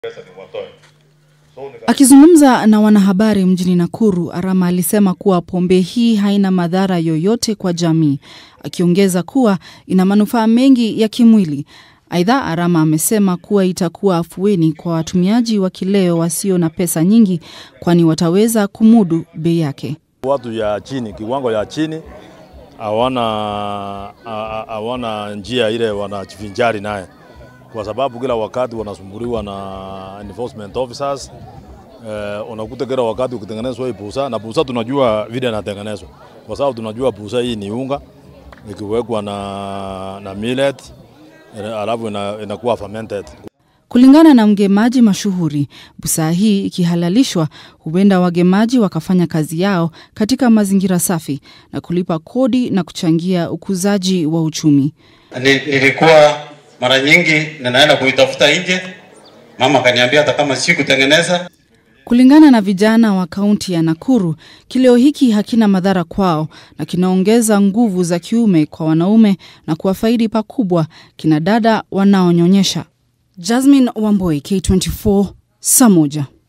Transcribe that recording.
Akizungumza na wanahabari mjini Nakuru, Arama alisema kuwa pombe hii haina madhara yoyote kwa jamii, akiongeza kuwa ina manufaa mengi ya kimwili. Aidha, Arama amesema kuwa itakuwa afueni kwa watumiaji wa kileo wasio na pesa nyingi, kwani wataweza kumudu bei yake. Watu ya chini, kiwango ya chini hawana hawana njia ile wanajivinjari naye, kwa sababu kila wakati wanasumbuliwa na enforcement officers. Eh, unakuta kila wakati ukitengenezwa hii busa na busa, tunajua vile inatengenezwa, kwa sababu tunajua busa hii ni unga ikiwekwa na, na millet alafu inakuwa fermented. Kulingana na mgemaji mashuhuri, busaa hii ikihalalishwa, huenda wagemaji wakafanya kazi yao katika mazingira safi na kulipa kodi na kuchangia ukuzaji wa uchumi. Nilikuwa mara nyingi ninaenda kuitafuta nje, mama akaniambia hata kama si kutengeneza. Kulingana na vijana wa kaunti ya Nakuru, kileo hiki hakina madhara kwao na kinaongeza nguvu za kiume kwa wanaume na kuwafaidi pakubwa kina dada wanaonyonyesha. Jasmine Wamboi, K24, saa moja.